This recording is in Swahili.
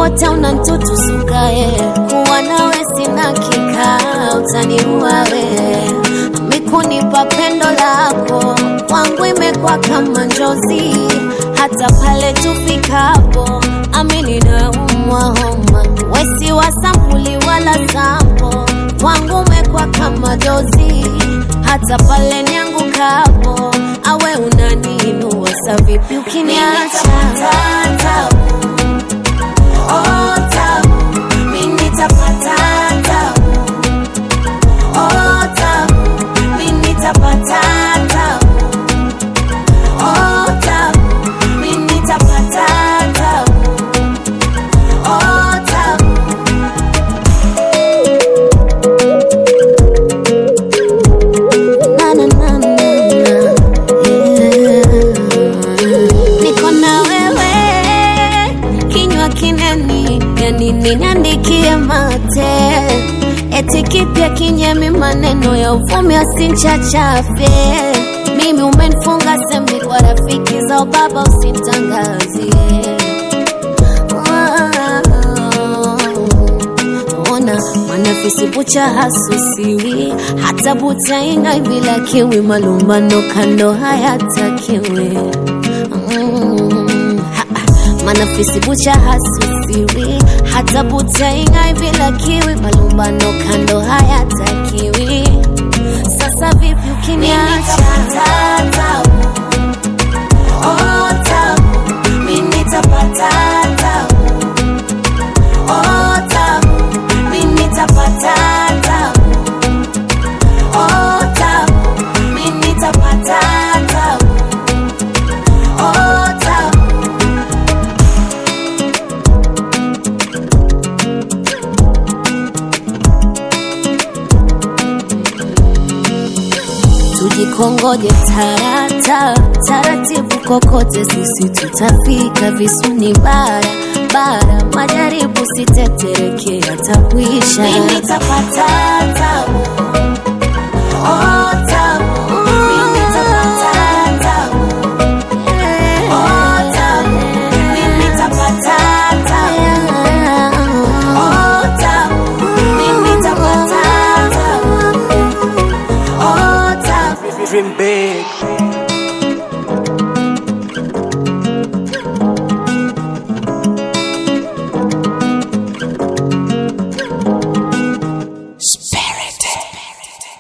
wote unantutusukae kuwa nawe sina kikao utaniua we mikunipa pendo lako kwangu imekuwa kama njozi hata pale tufikapo amini na umwa homa wesi wa sampuli wala sampo kwangu umekuwa kama dozi hata pale niangukapo awe unaniinua sa vipi ukiniacha Oh, tabu, mimi nitapata tabu. Oh, tabu, mimi nitapata tabu. Oh, tabu, mimi nitapata tabu. Oh, tabu. Na, na, na, na, na. Yeah. Niko na wewe kinywa kineni yani niandikie mate eti kipya kinyemi maneno ya uvumi asinchachafe mimi umenifunga sembi kwa rafiki za ubaba usimtangazie ona manafisi bucha hasusiwi hata butainga bila kiwi malumbano kando hayatakiwi mm, ha, manafisi bucha hasusiwi hata butainga bila kiwi malumbano kando hayatakiwi sasa vipi ukiniacha Oh, tabu, mimi nitapata tabu. Oh, tabu, mimi nitapata tabu. Oh, tabu, mimi nitapata tabu. Oh, tabu. tujikongoje tarata taratibu kokote sisi tutafika visuni bara bara majaribu sitetereke yatakuisha Mimi nitapata tabu. Oh, tabu. Mimi nitapata tabu. Oh, tabu. Mimi nitapata tabu. Oh, tabu. Mimi nitapata tabu. Oh, tabu. Dream big.